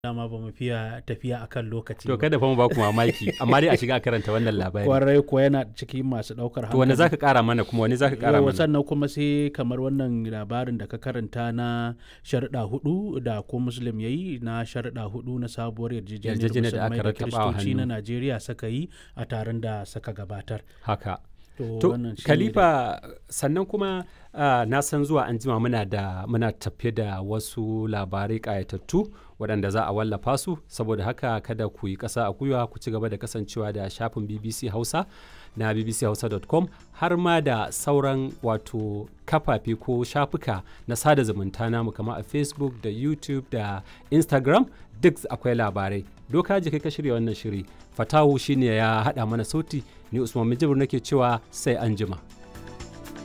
dama ba mu fiya tafiya akan lokaci To ba. kada fa mu ba ku mamaki amma dai a shiga a karanta wannan labari. kwarai ko yana cikin masu ɗaukar To wani zaka kara mana kuma wani zaka kara Yau, mana? sannan kuma sai kamar wannan labarin da ka karanta na sharuɗa hudu da ko muslim ya yi na sharuɗa hudu na sabuwar yarjejeniyar Yarjejeniyar da aka musulmai da rattaba wa kiristoci na hannu. najeriya suka yi a taron da suka gabatar Haka. to, To wannan shine Khalifa sannan kuma ah, na san zuwa an jima muna da muna tafe da wasu labarai ƙayatattu waɗanda za a wallafa su saboda haka kada ku yi ƙasa a gwiwa ku ci gaba da kasancewa da shafin BBC Hausa na bbchausa.com har ma da sauran wato kafafe ko shafuka na sada zumunta namu kamar a Facebook da YouTube da Instagram duk akwai labarai. Doka ji kai ka shirya wannan shiri. Fatahu shine ya haɗa mana sauti ni Usman Mijibir nake cewa sai an jima.